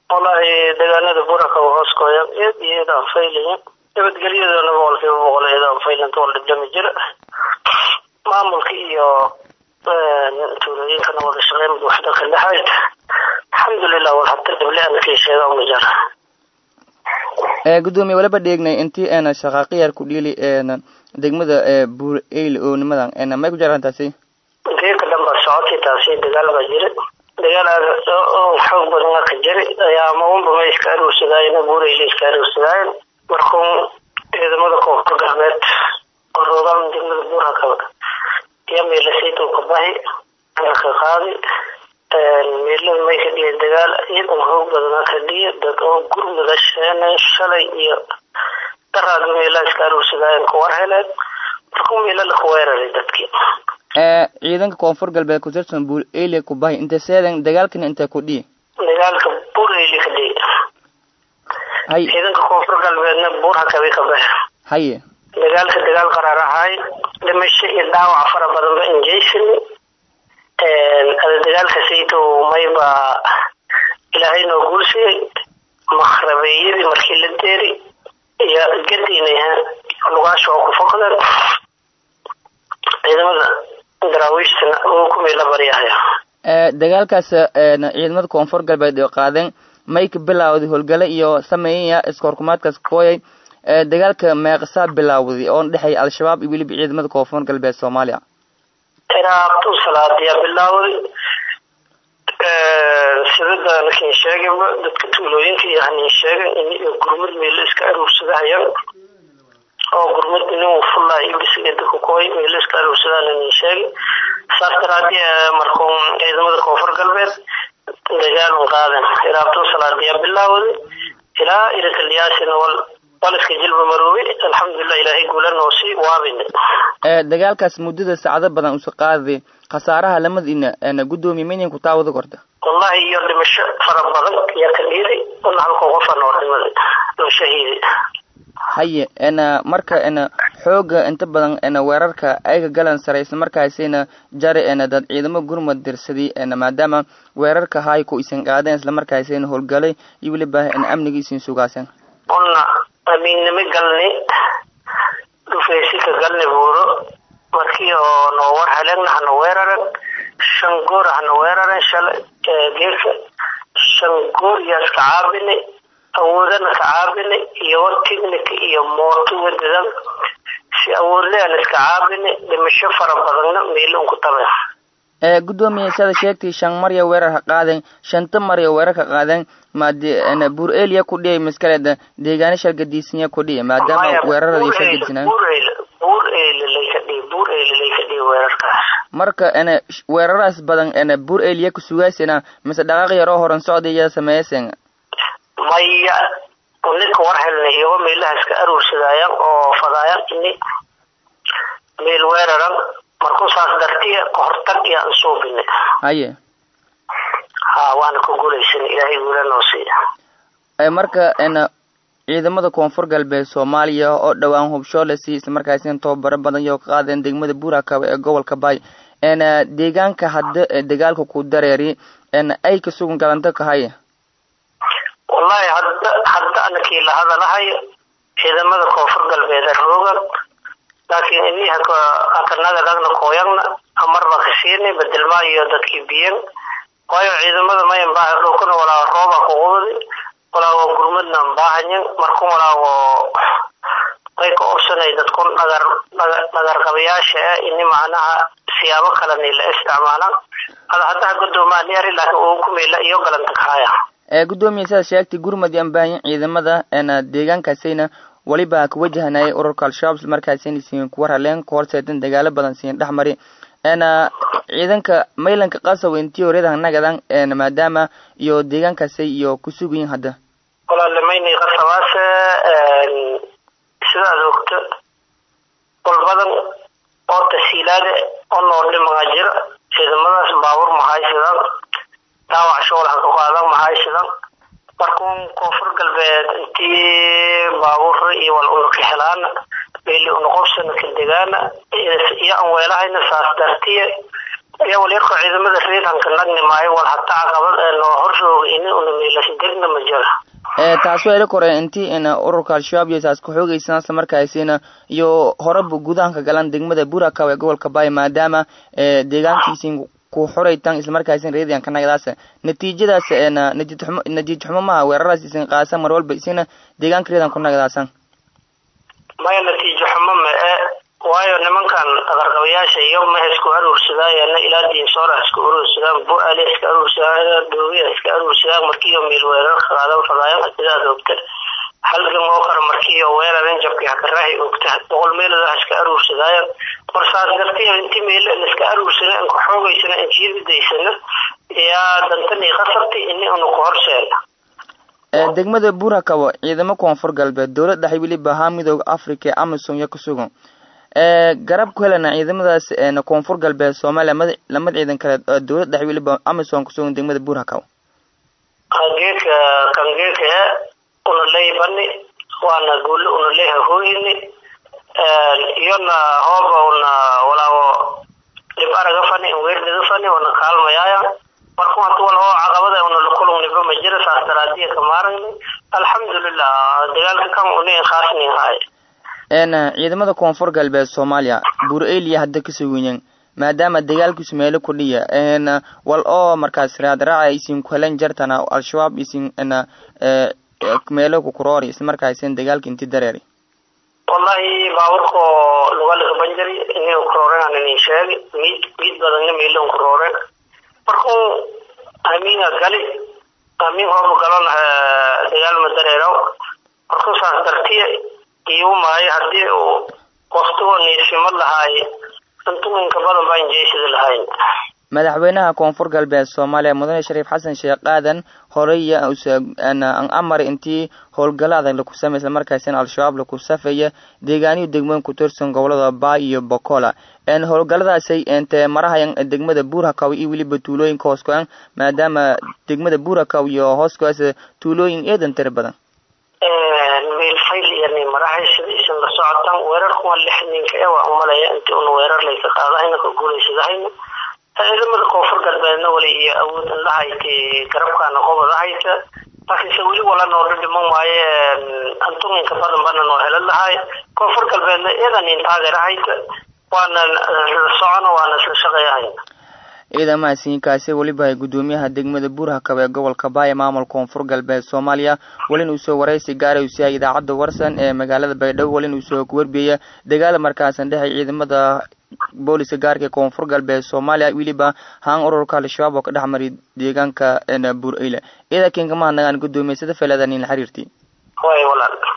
wallaahi deegaanada buraka hoos kooyan eed iyo eed aan faylayin nabadgelyadana boqolkiiba boqol eed aan faylanta wal dhibdhami jira maamulka iyo tuulooyinkana wada shaqeyn waxda ka dhexayd alxamdulilah wal hata dhible ana kii sheega uma jara gudoomiye waliba dheegnay intii eena shaqaaqiyar ku dhiili eena degmada buur eyl oo nimadan eena may ku jaraan taasi geeka dhanba socotay taasi dagaal baa jira dagaal xoog badan ka jiri ayaa maunba ma iska aruursadaayen buur eyl iska aruursadaayen markuu ciidamada koonfur galbeed oo roogaan degmada buurhakaba iyo meelasaytow ka bahi ka qaadi meelada may ka dhiya dagaal ciidan hoog badanaa ka dhiya dad oo gurmada sheenay shalay iyo daraada meelaha iska aruursadaayen kuwar heleen markuu meelala ku weeraray dadkii ciidanka koonfur galbeed ku tirsan buur eyli ku bahi inta seedan dagaalkana intay ku dhihi dagaalka buur eyli ka dhihi hay ciidanka koonfur galbeedna buur hakabi ka bahi haye dagaalka dagaal qaraar ahaay dhimasho iyo dhaawac fara badanba injeysani ada dagaalka saytow mayba ilaahay noo guulsiyey makhrabeeyadii markii la deeri iyo gadiina lugaasha oo ku foqdeen ciidamada daraawiishtana uu kumay la baryahaya dagaalkaas ciidamada koonfur galbeed oo qaadeen may ka bilaawday howlgale iyo sameeyaya iskoorkumaadkaas kooyay dagaalka meeqsaa bilaawday oo dhexeey al-shabaab iyo weliba ciidamada koonfur galbeed soomaaliya iraabtu salaadiyaa bilaawday sidada lakin sheegayba dadka tuulooyinka iyo hanin sheegan in iyo gurmad meelo iska aruursadahayaan oo gurmad inin fullaa iyo bisigeda kukooy meelo iska aruursadaan inin sheegay saas daraadii markuu ciidamada koonfur galbeed dagaalun qaadan iraabtu salaadiyaa bilaawday ilaa irakalyaasina wal waliska jilba maroobe alxamdulilah ilaahay guula noosii waabine dagaalkaas muddada saacado badan usa qaaday khasaaraha lamadiina gudoomiye maynan ku taawada korta wallahi iyo dhimasho fara badan ayaa ka dhiiday una halkoo qofa noo dhimaday noo shahiiday haye ena marka ena xooga inta badan ena weerarka ayga galan sare isla markaasina jare ena dad ciidamo gurmad dirsaday ena maadaama weerarka haay ku isan qaadeen isla markaasina howlgalay iyo weliba ena amnigiisin sugaaseen una amiinnimo galni dhufeysi ka galni buuro markii oo noo war heleenna hana weeraran shan goor hana weeraran shalay geerka shan goor yaas ka caabinay awoodana ka caabinay iyo technica iyo mooto wadadan si awoodlean iska caabinay dhimasho fara badanna meelon ku tabe gudoomiye sada sheegtay shan marya weerar ha qaadeen shanta marya weerar ka qaadeen maade buur eliya ku dhiyay maskaleeda deegaano shargadiisanya ku dhiya maadaama weerarada shargadisnaa buur eyle lay ka dhihi buur eyle lay ka dhihi weerarkaas marka ena weeraraas badan ena buur eliya ku sugaasena mise dhaqaaq yaroo horan socdaya sameeyaseen maya ninka war helnay iyago meelaha iska aruursadaayan oo fadaayan ini meel weeraran markuu saas dartiya kahortag iyo aan suubinay haye ha waana ku guulaysan ilaahay guula noo siiya marka ena ciidamada koonfur galbeed soomaaliya oo dhowaan hubshoolesi isla markaasina tababaro badan iyo ka qaadeen degmada buurakaba ee gobolka baay ena deegaanka hadda dagaalka ku dareeri ena ay ka sugan galanto ka haye wallahi hadda hadda anakii la hadalahayo ciidamada koonfur galbeed roogan laakiin ini hakanagadaagna kooyagna amarba ka siinay bedelmaa iyo dadkii biyan waayo ciidamada mayan baaha dhulkuna walaa rooba kuqubadi walaago gurmadna baahanyan marku walaago way ka obsanay dadkun dhagar dhagarqabayaasha ah ini macnaha siyaabo kalena la isticmaalaan ada haddaha gudoomaan yari laakiin uu ku meela iyo galanta kahaya gudoomiye sidaad sheegtay gurmad aan baahanyin ciidamada ena deegaankaasayna weliba ka wajahanayay ururka al-shabaab isla markaasina siin kuwa raleen ku horseedan dagaalo badan siin dhex mari ena ciidanka maylanka qasaw intii horyada hanagadan ena maadaama iyo deegaankaasay iyo ku sugayin hadda walaale maynay qasabaase sidaad ogto wal badan oo tasiilaade oo noordhimaga jira ciidamadaas baabuur mahaysadaan dhaawac shoolaha ka qaadan mahaysadan markuun koonfur galbeed intii baabuur iyo wal una ka helaana meeli una qobsana ka degaana iyo aan weelahayna saas dartiye iyo walyarko ciidamada reedanka nagni maayo wal hataa caqabad ee noo horjooga ini una meelash degna ma jira taas waa ila kore intii in ururka al-shabaab iyo taas ku-xoogeysan isla markaasina iyo horeba gudahanka galan degmada burakaw ee gobolka baay maadaama deegaankiisin ku xoraytan isla markaasin reediyanka nagadaas natiijadaas natiij xumo natiij xumo maha weeraraas isin qaasa mar walba isina deegaanka reedan ku nagadaasan maya natiijo xumo ma e waayo nimankan qarqabayaasha iyo maha isku aruursadaayeena ilaa diinsoora iska aruursadaan bu-aale iska aruursadaan dhoogiya iska aruursadaan markiiyo meel weerar qaadan fadaayan sidaad ogta halgan oo kale markiiyo weeraran jabkii hakaraahi ogta boqol meelood iska aruursadaayan marsaas dartiya inti meelo in iska aruursana in ku xoogeysana in jiibidaysana yaa dantanii qasabtay ini unu ku horseena degmada burakawo ciidamo koonfur galbeed dowlad dhexe weliba ahaa midooda africa ee amison iyo ku sugan garab ku helana ciidamadaas koonfur galbeed soomaaliya mad lamad ciidan kale dowlad dhexe weliba amison kusugan degmada burakaw geedka kan geedka e una leybani waana guuli una leehahooyini iyona hooba una walaawo dhib araga fani weerdaga fani una kaalmayaaya marka hata wal oo caqabada una lakulungniba ma jira saas daraadiya ka maaragni alxamdulilah dagaalka kan una khaasnin haay ciidamada koonfur galbeed soomaaliya bur-eliya hadda kasoo weyneen maadaama dagaalkiisu meelo kudhiya wal oo markaas raadraaca isin ku helan jartana al-shabaab isin meelo kukuroori isla markaasin dagaalka inti dareeri wallahi baaburko lugalika banjari ini kurooren inin sheegi miid miid badanna meelon kurooren markuu amiina gali amiin hooba galon dagaal ma dareero markuu saas dartiya iigu maayo haddii uu waktigo niisimo lahaay intuinka badan baan jeesida lahayn madaxweynaha koonfur galbeed soomaaliya mudane shariif xasan sheekh aadan horey an amar intii howlgala adag laku samey isla markaasina al-shabaab laku safaya deegaaniyo degmooyin ku tirsan gobolada baay iyo bocola howlgaladaasay ente marahayan degmada burakaw iyo weliba tuulooyinka hoos go-an maadaama degmada burakaw iyo hoos go-aas tuulooyin eedan tiri badan meelfayl iyani marahay sida isin la socotan weerarkuwa lix ninka e waa umalaya inti una weerar layka qaadahayna ka guuleysadahayna ciidamada koonfur galbeedna wali iyo awood in la hayta garabkaana qobada hayta laakiinse weli wala noodha dhiman maaye antuminka badan bana noo helan lahay koonfur galbeedna iyadan in taageera hayta waana la socono waana isla shaqeeyahayna ciidamahasiinkaasi weliba ay guddoomiyaha degmada burhakab ee gobolka baaya maamul koonfur galbeed soomaaliya welin uu soo waraysi gaaray uu siiyay idaacadda warsan ee magaalada baydhabo welin uu soo warbiya dagaal markaasan dhexay ciidamada booliska gaarka ee koonfur galbeed soomaaliya weliba haan ururka al-shabaab oo ka dhex maray deegaanka bur eyle ciidankiinka mahadnagaan guddoomiye sida feleedan in la xiriirtay way walaal